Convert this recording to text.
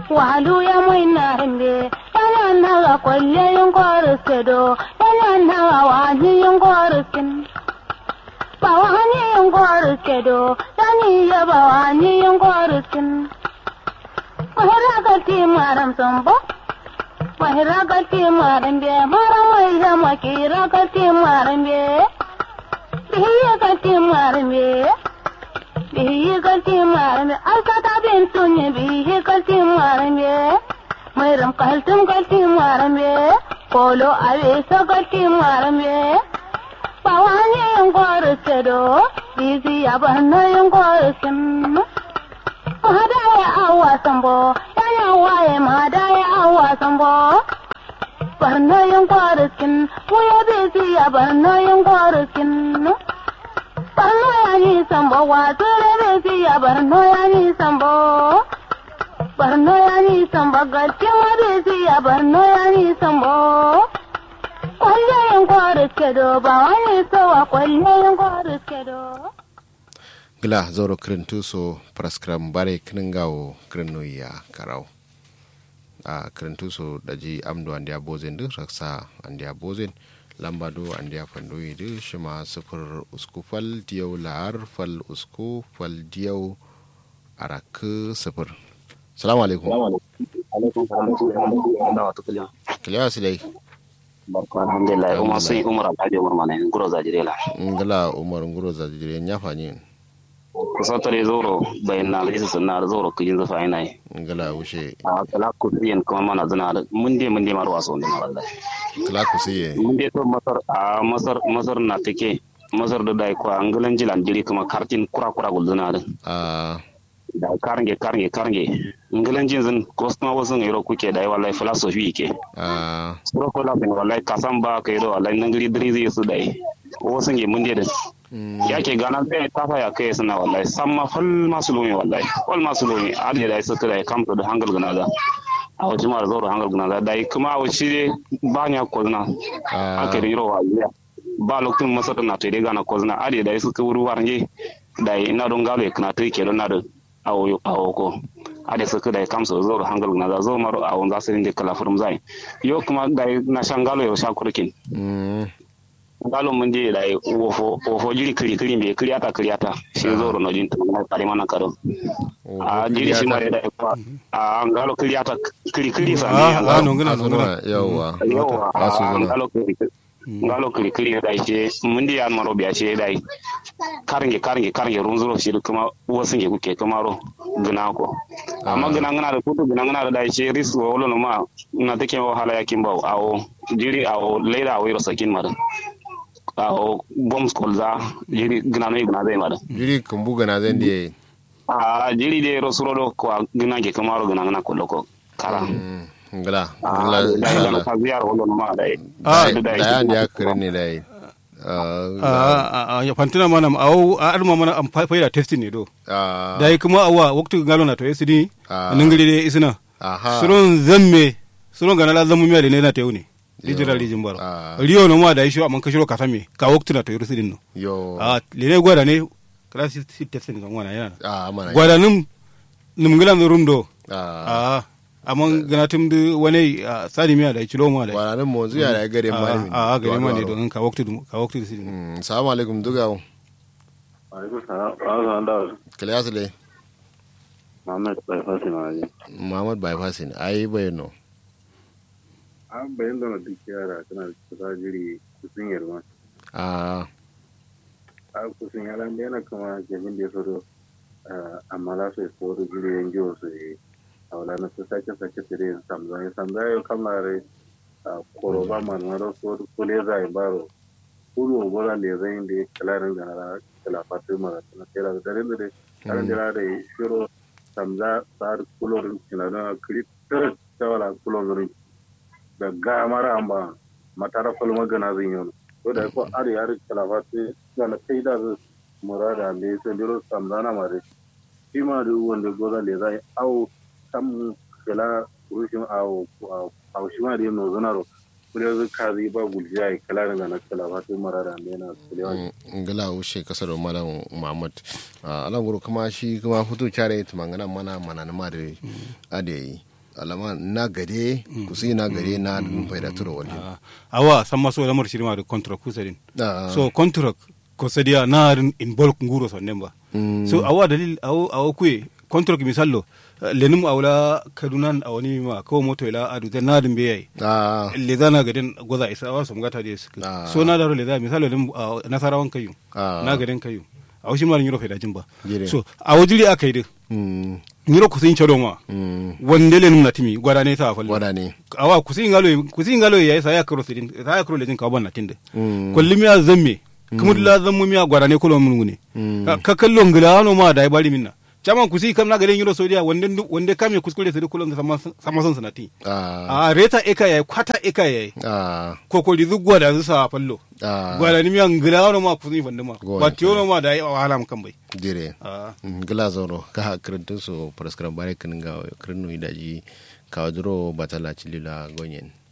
walu ya mai na himbe yana na ga kwalle yin kwarus do yana na ga wani yin kwarusin ba wani yin kwarus do yani ya ba wani yin kwarusin mahira ga ti maram sambo mahira ga ti maram be mara mai zama kira ga ti maram be bihiya ga ti maram be bihi kalti marme alkata bin sunye bihi kalti marme mayram kaltum kalti marme polo avesa kalti marme pawani yongor sedo bizi abanna yongor sem madaya awa sambo yana waye madaya awa sambo barna yongor kin muya bizi abanna yongor kin barno ya ni sambo wato rebe fi ya barno ya ni sambo barno ya ni sambo gaske ma be fi ya barno ya ni sambo kwalle yin kwaris kedo ba wani sowa kwalle yin kwaris kedo gila zoro kirintu so praskram bare kiningawo kirinu ya karau a kirintu so daji amdo andiya bozen duk raksa andiya bozen lamba do andiya fandoyi du shima sifir usku fal diyau la'ar fal usku fal diyau arak sifir salamu alaikum kiliya su dai barka alhamdulillah umar sun umar alhaji umar mana nguro zajire la ngala umar nguro zajire nya fani kusa tare zoro bayan na alisa sunna da zoro kujin zafa ina yi ngala wuce a kala ku yin kuma mana zana da mun dai mun dai ma ruwa sun dina wallahi kala ku sai mun dai to masar a masar masar na take masar da dai ko angalan jilan jiri kuma kartin kura kura gulduna da a da karnge karnge karnge ngalan jin zan kosma wasu ne ro kuke dai wallahi philosophy ke a suro ko la bin wallahi kasan ba kai ro wallahi nan gari diri zai su dai wasu ne mun dai da yake gana zai tafa ya kai suna wallahi san ma fal masu lumi wallahi fal masu lumi adi da suka da kamta da hangal gana da a wajen mara zaura hangal gana da dai kuma a wace ne ba nya kozna aka riro wa ya ba lokacin masar na tare gana kozna adi da suka wuri warnge da ina don galo ya kana take don na da awo awo ko ade suka da kamsa zaura hangal gana da zo maro a wanda su rinda kala furum zai yo kuma da na shangalo ya sha kurkin ngalo mun je da wofo wofo jiri kiri kiri me kiri ata kiri ata shi zoro no jinta na kare mana karo a jiri shi mare da kwa a ngalo kiri ata kiri kiri sa Ah, ne ah, ngalo no ngana no ngana. yawa yawa Asu a zana. ngalo kiri ngalo kiri kiri da shi mun di an maro biya shi da karnge karnge karnge runzuro shi kuma wasu nge kuke kuma ro gina ko amma gina gina da kudu gina gina da shi risu wolo no ma na take wahala yakin bawo awo jiri awo leda awo iro sakin madan awo bombs kolza jiri gina no gina zai madan jiri kumbu gana zan diye a jiri de ro suro do ko gina ke kuma ro gina gina ko loko kara ngala a ngala da gina ngala ka ziyar wolo no ma dai Ah, da yan ya kirin ne dai a ya fantina mana awo a arma mana am faida testing ne do a dai kuma awa waktu ngalo na to esidi Ah. ningiri de isina aha suron zamme suron gana la zamu miya de ne na teuni digital rijin baro Ah. riyo no ma da isho amman kashiro kasame ka waktu na to yurusidin no yo a lene gwada ne kala si si testing kan wana yana a mana gwada num num ngilan rum do a a amman gana tum de wani sani miya da kilo ma da wala nan mo zuya da gare mani a a gare ma ne don ka waktu ka waktu sidin Mm, salamu alaikum dugawo alaikum salam wa da kiliya su dai Muhammad bai fasi na waje muhammad bypass ne ai bayano an bayan da duk yara tana kusa jiri kusin yarma a a kusin yara da yana kama jami'in da ya fito amma za su yi tsoro jiri yan jiwa su yi a wala na su sake sake su yin samza ya samza ya kamar a koroba manwaro so kule za yi baro kudu obola le zai da ya kalarin da na kalafatu mara na kera da dare da dai karin da da ya shiro samza tsar kulorin sinadana kritar tawala kulorin da ga mara amba matara falma gana zin yau to da ko ari ari kalafatu na kai da zu murada le sai diro samzana mare shi ma da wanda goza le zai au kam kala rushin au au shi ma da no zonaro kule zu kazi ba gulja ai kala da na kalafatu marada le na kulewa ngala ushe kasar malam muhammad a alan guru kuma shi kuma fito kyare tumangana mana mana na mare ade yi alama na gade kusi na gade na dun faida turo wali Ah, awa samma so lamar shirma da contract kusadin Ah. so contract ko sadia na rin in bulk nguro so nemba so awa dalil awo awo kue contract misallo eh, lenum awla kadunan awani ma ko moto ila adu da nadin be yayi ah le zana gadin goza isa awa so ngata de suka Ah. so na daro le da misalo lim ah, nasarawan kayu Ah. na gadin kayu awo shi ma nyiro faida jimba Jire. so awo jiri akai de mm nyiro kusin chado ma mm wande lenum na timi gwada ne ta fallo wada ne awa kusi ngalo kusi ngalo ya sa ya kro sidin sa ya kro lejin ka ban tinde Mm. kulli miya zamme kuma la zammu miya gwara ne kulo mun ne Mm. Ka- ka kallo ngila no ma dai bari minna chama kusi kam na garen yuro sodiya wande ndu- wande kam ya kuskure sai kulo sama sama son sanati ah a reta eka yayi kwata eka yayi ah ko ko dizu gwada zu sa fallo ah gwara ni miya ngila no ma kusi fande ma Gwada. ba tiyo no ma dai wahala mun kan bai jire Ah. gila zoro ka kirintun so paraskram bare kin ga kirinu idaji ka duro batala chilila gonyen